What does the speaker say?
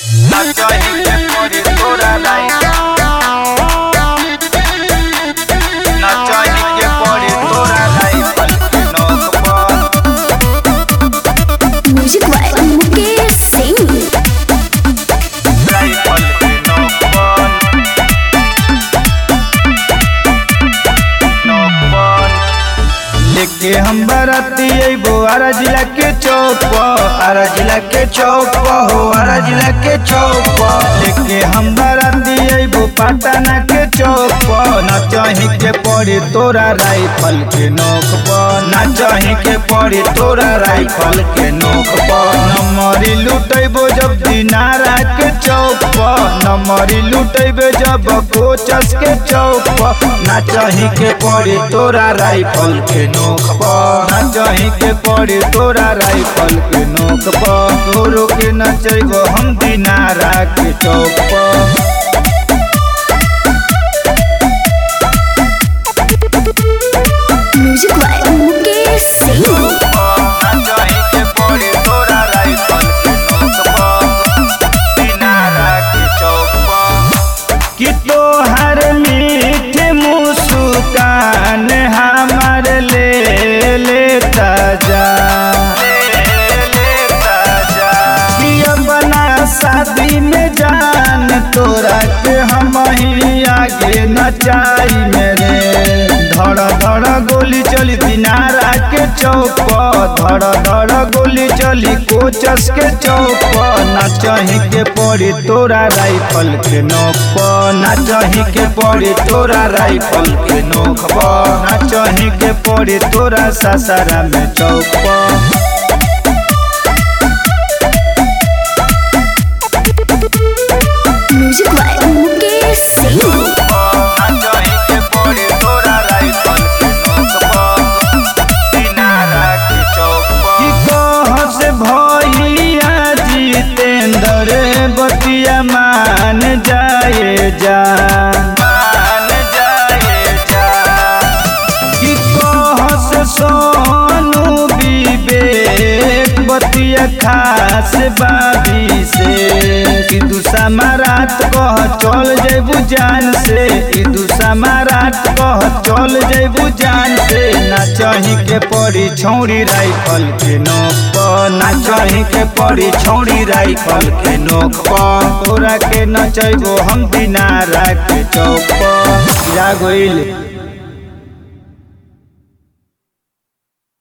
Nachohi ke pori tora rai Nachohi ke pori tora rai Palki nok par music by Mukesh Singh rai palki nok par nok par लेके हम बराती अइबो आरा जिला के चौक पर आरा जिला के चौक पर हो आरा जिला के चौक पर लेके हम बराती अइबो पटना के चौक पर ना चाही के पड़ी तोरा राइफल के नोक पर ना चाही के पड़ी तोरा राइफल के नोक पर नमरी लुटैबो जब दिनारा के चौक पर नमरी लुटैबे जब कोचस के चौक पर ना चाही के पड़ी तोरा राइफल के नोक पर ना चाही के पड़ी तोरा राइफल के नोक पर तोरो के नचैबो हम दिनारा के चौक पर म्यूजिक बाय मुकेश सिंह कि तोहर मीठ मुस्कान हमार ले लेता जा कि अपना शादी में जान तोरा के हम ही आगे नचाई मेरे धड़ धड़ गोली चली दिनारा के चौक पर धड़ धड़ गोली चली कोचस के चौक पर ना चाही के पड़ी तोरा राइफल के नोक पर ना चाही के पड़ी तोरा राइफल के नोक पर ना चाही के पड़ी तोरा सासारा में चौक पर म्यूजिक बाय मुकेश सिंह कि कह से भैया जितेंद्र बतिया मान जाए जा मान जाए जा कि कह से सोनू विवेक बतिया खास बाबी से कि दूसरा मारात कह चल जेबू जान से कि दूसरा मारात कह चल जेबू जान से ना चाही के पड़ी छौड़ी राइफल के नोक पर ना चाही के पड़ी छौड़ी राइफल के नोक पर तोरा के नचैबो हम दिनारा के चौक पर जा गइल